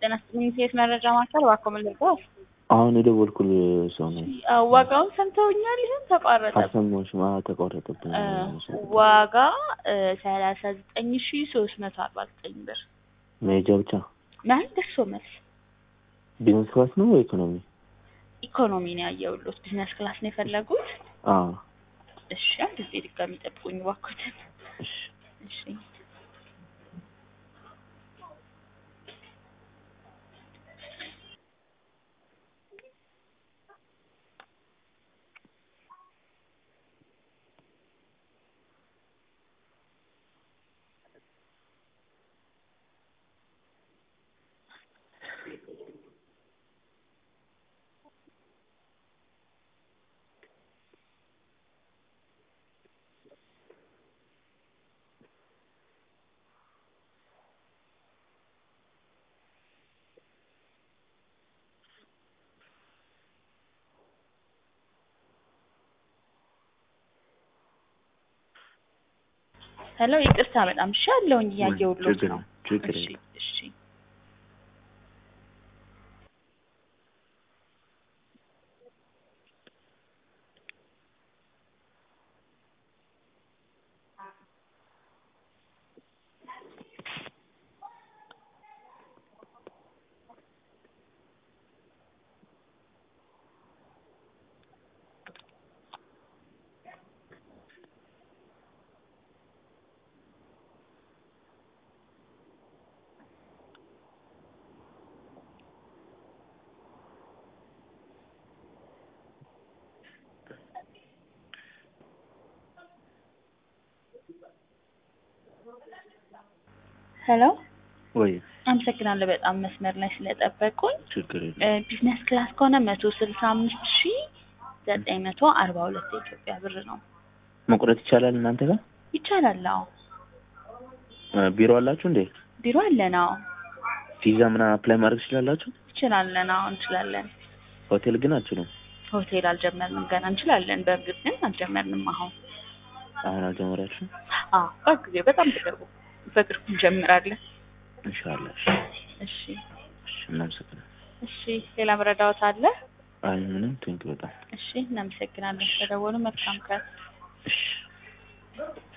ጤና ይስጥልኝ ሴት መረጃ ማዕከል እባክዎ ምን ልርዳዎት? አሁን የደወልኩልህ ሰው ነኝ። አዎ፣ ዋጋውን ሰምተውኛል? ይሁን ተቋረጠ። አልሰማሁሽም? አዎ ተቋረጠብኝ። ዋጋ ሰላሳ ዘጠኝ ሺ ሶስት መቶ አርባ ዘጠኝ ብር መሄጃ ብቻ ማለት ደርሶ መልስ ቢዝነስ ክላስ ነው ወይ ኢኮኖሚ? ኢኮኖሚ ነው ያየሁልዎት። ቢዝነስ ክላስ ነው የፈለጉት? አዎ እሺ፣ አንድ ጊዜ ድጋሚ ጠብቁኝ እባክዎትን። እሺ እሺ ሄሎ፣ ይቅርታ በጣም እሺ፣ አለሁኝ እያየሁልዎት ችግር ነው። ችግር እሺ የለም። እሺ ሄሎ፣ ወይ አመሰግናለሁ በጣም መስመር ላይ ስለጠበቁኝ። ችግር እ የለም። ቢዝነስ ክላስ ከሆነ መቶ ስልሳ አምስት ሺ ዘጠኝ መቶ አርባ ሁለት የኢትዮጵያ ብር ነው። መቁረጥ ይቻላል እናንተ ጋር? ይቻላል? አዎ እ ቢሮ አላችሁ እንዴ? ቢሮ አለን። አዎ ቪዛ ምናምን አፕላይ ማድረግ ትችላላችሁ? እንችላለን። አዎ እንችላለን። ሆቴል ግን አልችሉም። ሆቴል አልጀመርንም ገና። እንችላለን በእርግጥ ግን አልጀመርንም አሁን። አሁን አልጀመራችሁም? አዎ በጊዜ በጣም በቅርቡ በቅርቡ እንጀምራለን። ኢንሻአላህ። እሺ እሺ እናመሰግናለን። እሺ ሌላ መረዳዎት አለ? አይ ምንም ቴንክ በጣም እሺ እናመሰግናለን ስለደወሉ። መልካም ቀን። እሺ